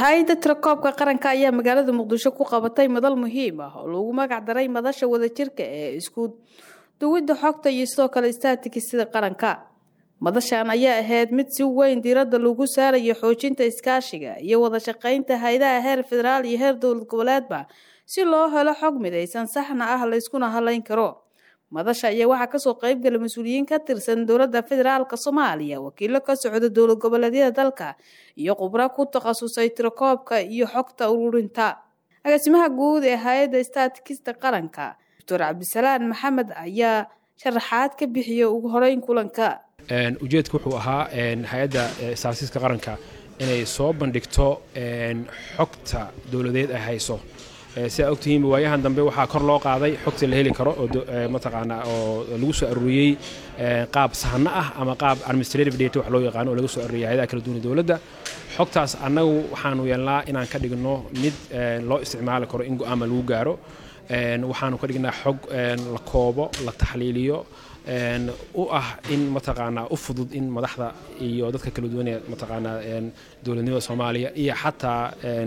hay-adda tirakoobka qaranka ayaa magaalada muqdisho ku qabatay madal muhiim ah oo lagu magac daray madasha wadajirka ee isku duwidda xogta iyo sidoo kale staatikisida qaranka madashan ayaa ahayd mid si weyn diiradda lagu saarayo xoojinta iskaashiga iyo wada shaqaynta hay-adaha heer federaal iyo heer dowlad goboleedba si loo helo xog midaysan saxna ah layskuna halayn karo madasha ayaa waxaa kasoo qeybgala mas-uuliyiin ka tirsan dowladda federaalka soomaaliya wakiilo ka socda dowlad goboleedyada dalka iyo khubro ku takhasusay tirakoobka iyo xogta ururinta agaasimaha guud ee hay-adda staatikista qaranka doctor cabdisalaan maxamed ayaa sharaxaad ka bixiya ugu horeyn kulanka ujeedka wuxuu ahaa hay-adda staatistiska qaranka inay soo bandhigto xogta dowladeed ay hayso sidaa ogtihiin waayahan dambe waxaa kor loo qaaday xogta la heli karo oo mataqaanaa oo lagu soo aruuriyey qaab sahno ah ama qaab administrative data wax loo yaqaano oo laga soo aruuriyay hayadaha kala duwan dowladda xogtaas annagu waxaanu yeelnaa inaan ka dhigno mid loo isticmaali karo in go-aama lagu gaaro waxaanu ka dhignaa xog la koobo la taxliiliyo u ah in mataqaanaa u fudud in madaxda iyo dadka kala duwan ee mataqaanaa dowladnimada soomaaliya iyo xataa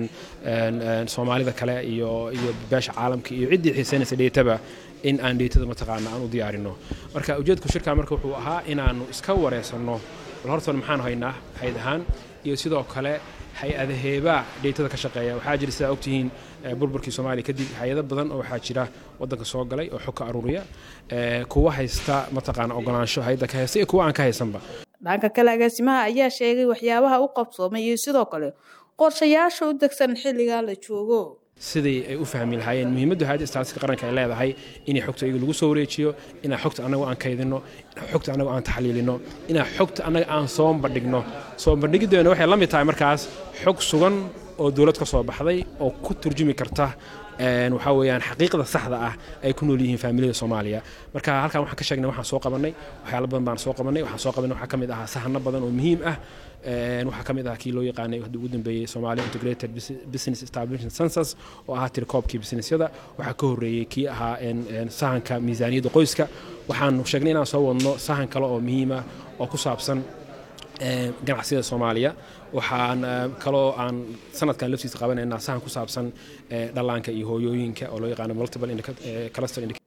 soomaalida kale iyo iyo beesha caalamka iyo ciddii xiisaynaysa dheetaba in aan dheetada mataqaanaa aan u diyaarino marka ujeedku shirkaa marka wuxuu ahaa inaanu iska wareysanno bal hortoon maxaanu haynaa hayd ahaan iyo sidoo kale hay-adaheebaa dheetada ka shaqeeya waxaa jira sidaa ogtihiin burburkii soomaaliya kadib hay-ado badan oo waxaa jira wadanka soo galay oo xog ka aruuriya kuwa haysta mataqaana ogolaansho hay-adda ka haysta iyo kuwa aan ka haysanba dhanka kale agaasimaha ayaa sheegay waxyaabaha u qabsoomay iyo sidoo kale qorshayaasha u degsan xilligaa la joogo sidii ay u fahmi lahaayeen muhiimaddu hay-adda staatiska qaranka ay leedahay inay xogta iyaga lagu soo wareejiyo inaan xogta annagu aan kaydinno inaan xogta annagu aan taxliilino inaan xogta annaga aan soo bandhigno soo bandhigiddeena waxay la mid tahay markaas xog sugan oo dowlad ka soo baxday oo ku turjumi karta waxaa weeyaan xaqiiqda saxda ah ay ku nool yihiin faamiliyada soomaaliya marka halkan waxaan ka sheegnay waxaan soo qabannay waxyaalo badan baan soo qabannay waxaan soo qabannay waxaa ka mid ahaa sahano badan oo muhiim ah waxaa ka mid ahaa kii loo yaqaanay ugu dambeeyey Somalia Integrated Business Establishment Census oo ahaa tirkoobkii businessyada waxaa ka horreeyey kii ahaa sahanka miisaaniyadda qoyska waxaan sheegnay inaan soo wadno sahan kale oo muhiim ah oo ku saabsan ganacsiyada soomaaliya waxaan kaloo aan sanadkan laftiisa qabanaynaa sahan ku saabsan dhallaanka iyo hooyooyinka oo loo yaqaano multiple cluster